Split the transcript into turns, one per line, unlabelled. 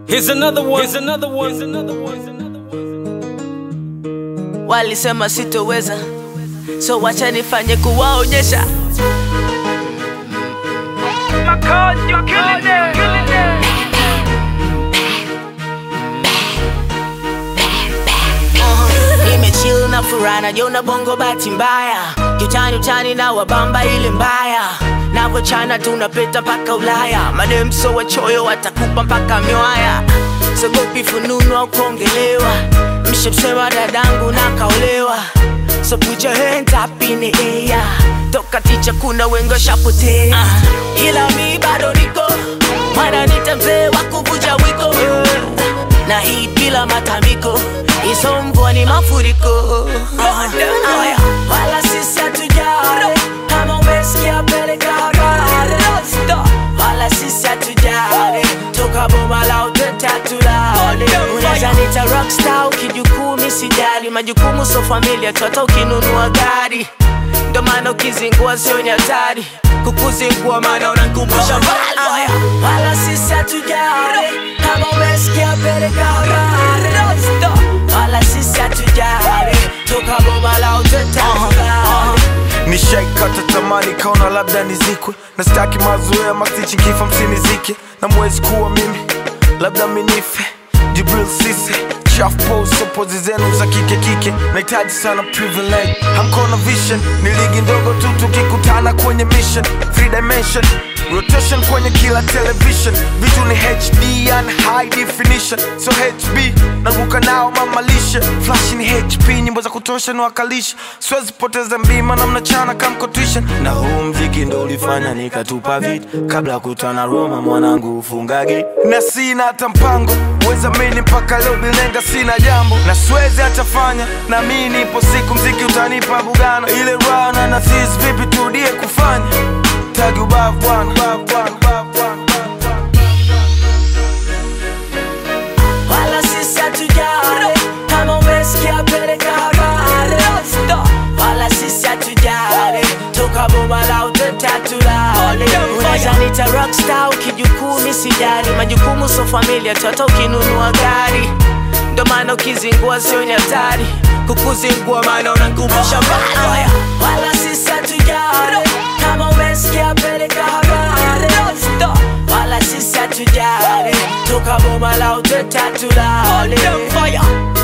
Here's another one. Here's another one. Here's another one. Here's another one.
walisema sitoweza, so wacha nifanye kuwaonyesha. Nimechill na furaha najiona bongo bahati mbaya, kiutani utani na wabamba ile mbaya navochana tunapeta mpaka Ulaya, madem so wachoyo watakupa mpaka miwaya, sogopi fununu au kuongelewa, mshemsema dadangu na kaolewa, so put your hands up in the air, toka ticha kuna wengi washapotea, ila mi bado niko mwana nita mzee wa kuvunja wiko na hii bila matamiko iso mvua ni mafuriko Aya, wala sisi hatujali kama umesikia peleka habari wala sisi hatujali toka boma la uteta tulale unaweza nita rockstar ukijukumi sijali majukumu so familia tu hata ukinunua gari ndo maana ukizingua sio ni hatari kukuzingua maana unankumbusha mbali Aya, wala sisi hatujali kama umesikia peleka habari wala sisi hatujali toka boma la uteta tulale
nishaikata tamani kaona labda nizikwe na staki mazoea mastichi kifa msinizike na mwezi kuwa mimi labda minife jibril sise chafposo pozi zenu za kike kike nahitaji sana privilege hamkona vision ni ligi ndogo tu tukikutana kwenye mission three dimension rotation kwenye kila television vitu ni hd and high definition so hb naruka nao mamalishe flash ni hp nyimbo za kutosha ni wakalisha siwezi poteza mbima na mnachana kamkotisha na huu mziki ndo ulifanya nikatupa vit kabla ya kutana roma mwanangu ufungage na sina hata mpango weza mini mpaka leo bilenga sina jambo na siwezi hatafanya na mi nipo siku mziki utanipa bugana ile rana na sis vipi turudie kufanya tagi ubavu bwana ubavu bwana, ubavu bwana.
wala sisi hatujali kama umesikia peleka habari wala sisi hatujali toka boma la uteta tulale unaweza nita rockstar ukijukumi sijali majukumu so familia tu hata ukinunua gari ndo maana ukizingua sio ni hatari kukuzingua maana unankumbusha mbali Aya, wala sisi hatujali kama umesikia peleka habari wala sisi hatujali toka boma la uteta tulale